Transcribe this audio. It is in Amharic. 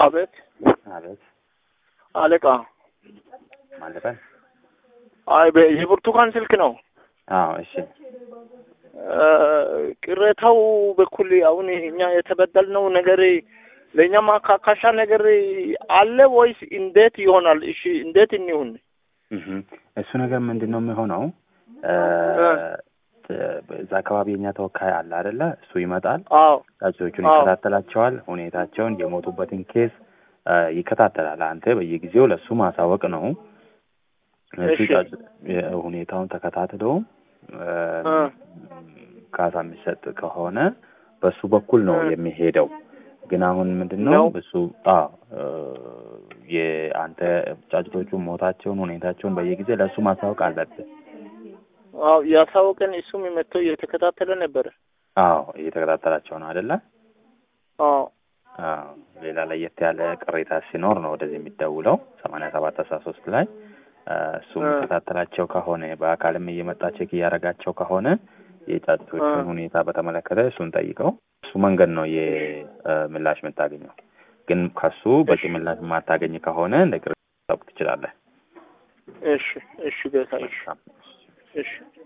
አቤት አቤት አለቃ። ማለበል አይ በ- የብርቱካን ስልክ ነው። አዎ እሺ እ፣ ቅሬታው በኩል አሁን እኛ የተበደልነው ነገር ለእኛ ማካካሻ ነገር አለ ወይስ እንዴት ይሆናል? እሺ እንዴት እንይሁን? እህ እሱ ነገር ምንድን ነው የሚሆነው እ፣ እዛ አካባቢ የኛ ተወካይ አለ አይደለ እሱ ይመጣል አዎ ጫጩቶቹን አዎ። ይከታተላቸዋል ሁኔታቸውን የሞቱበትን ኬስ እ፣ ይከታተላል አንተ በየጊዜው ለእሱ ማሳወቅ ነው እሱ እሺ። ጫጩ- የ- ሁኔታውን ተከታትሎ እ፣ እ። ካሳ የሚሰጥ ከሆነ በሱ በኩል ነው እ። የሚሄደው ግን አሁን ምንድን ነው ነው? እሱ አዎ እ፣ የአንተ ጫጩቶቹ ሞታቸውን ሁኔታቸውን በየጊዜ ለእሱ ማሳወቅ አለብህ አዎ ያሳወቀን እሱም መጥቶ እየተከታተለ ነበረ። አዎ እየተከታተላቸው ነው አይደለ አዎ አዎ ሌላ ለየት ያለ ቅሬታ ሲኖር ነው ወደዚህ የሚደውለው ሰማንያ ሰባት አስራ ሶስት ላይ እ፣ እሱ እ። የሚከታተላቸው ከሆነ በአካልም እየመጣ ቼክ እያደረጋቸው ከሆነ የጫጩቶቹን እ። ሁኔታ በተመለከተ እሱን ጠይቀው እሱ መንገድ ነው የምላሽ የምታገኘው ግን ከሱ በቂ ምላሽ የማታገኝ ከሆነ እንደ ቅሬታ ታውቅ ትችላለህ እሺ እሺ ጌታ እሺ እሺ